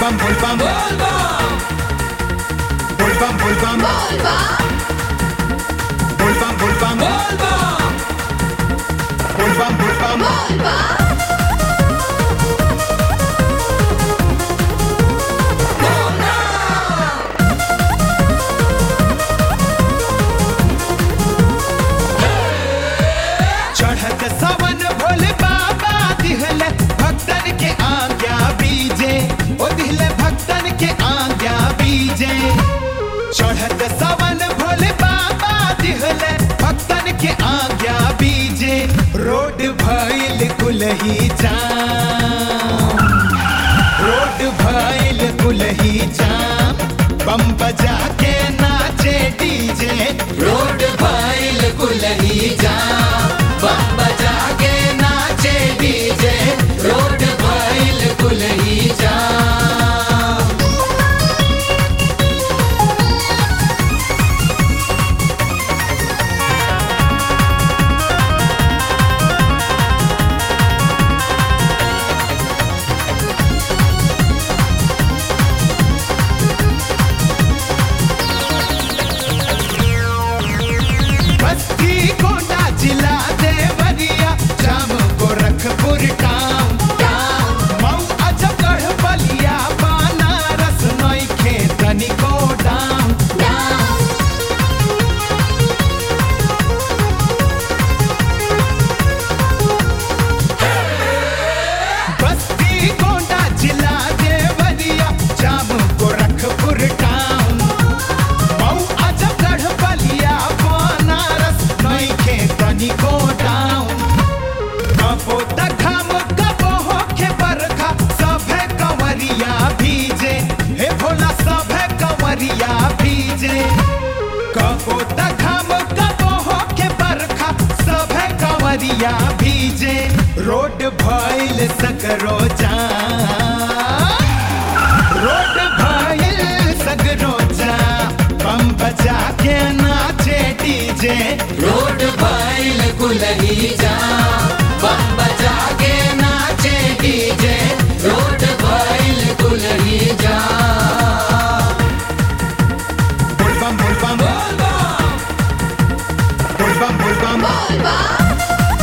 bam bol bam bol bam bol bam bol bam bol bam bol bam bol bam चढ़त सवन भोले बाबा दिहले भक्तन के आज्ञा बीजे ओ दिहले भक्तन के आज्ञा बीजे चढ़त सवन भोले बाबा दिहले भक्तन के आज्ञा बीजे रोड भइल कुलही जाम रोड भइल कुलही जाम बम बजा के नाचे डीजे रोड भइल कुलही जा बम बजा के नाचे डीजे रोड भइल कुलही जा बस्ती कोटा जिला देवरिया जाम गोरखपुर टाउन मऊ अजगढ़ बलिया बनारस नइखे तनिको डाउन बस्ती कोटा जिला देवरिया जाम गोरखपुर टाउन मऊ अजगढ़ बलिया बनारस नइखे तनिको डाउन कबो तखम कबो होखे बरखा सभे कंवरिया भीजे हे भोला सभे कंवरिया भीजे कबो तखम कबो होखे बरखा सभे कंवरिया भीजे रोड भइल सकरो जाम रोड भइल सगरो जा बम बजा के नाचे डीजे रोड भइल कुलही जा बम बजा के नाचे डीजे रोड भइल कुलही जा बोल बम बोल बम बोल बम बोल बम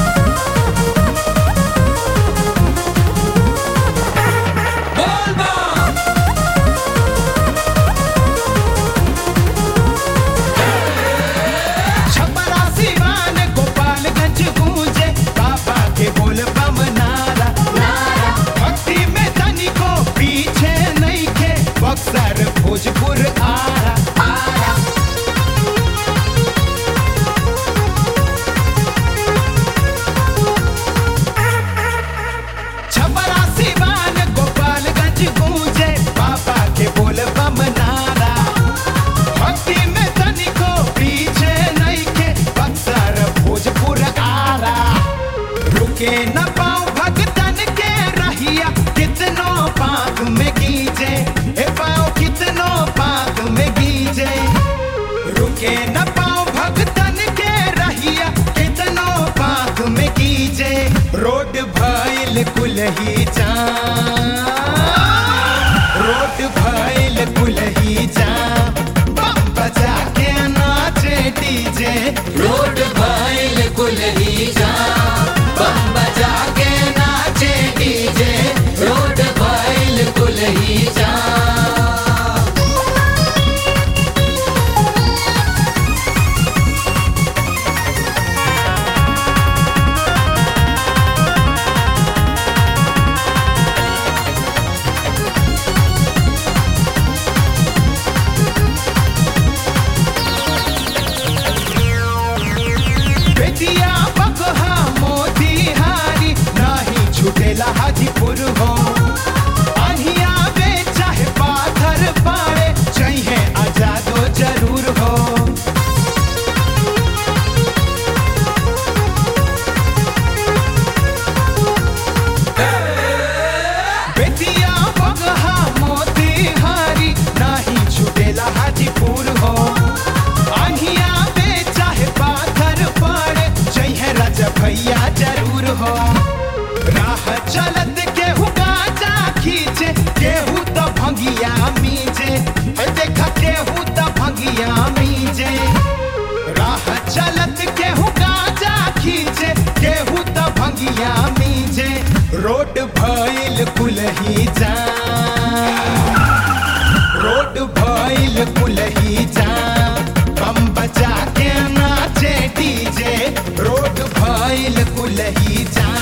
छपरा सिवान गोपालगंज गूंजे बाबा के बोल बम नारा नारा भक्ति में तनिको पीछे नहीं खे बक्सर भोजपुर आरा आरा छपरा सिवान गोपालगंज गूंजे बाबा के बोल बम नारा भक्ति में तनिको पीछे नहीं के बक्सर भोजपुर आरा रुके न पाओ भगतन के रहिया कितनो पाक में गीजे ए पाओ कितनो पाक में गीजे रुके न पाओ भगतन के रहिया कितनो पाक में गीजे रोड भइल कुलही जा रोड भइल कुलही जा बम बजा के नाचे डीजे रोड भइल कुलही जा बम बजा के नाचे डीजे रोड भइल कुलही जा बेटिया बकहा मोतिहारी नाही छुटेला हाजीपुर हो आहिया बे चाहे पाथर पाड़े चाहिए आजादो जरूर हो बेटिया बकहा मोतिहारी नाही छुटेला हाजीपुर हो आहिया बे चाहे पाथर पाड़े चाहिए राजा भैया जरूर हो राह चलत के हुकार रोड भइल कुलही जा रोड भइल कुलही जा बम बजा के नाचे डीजे रोड भइल कुलही जा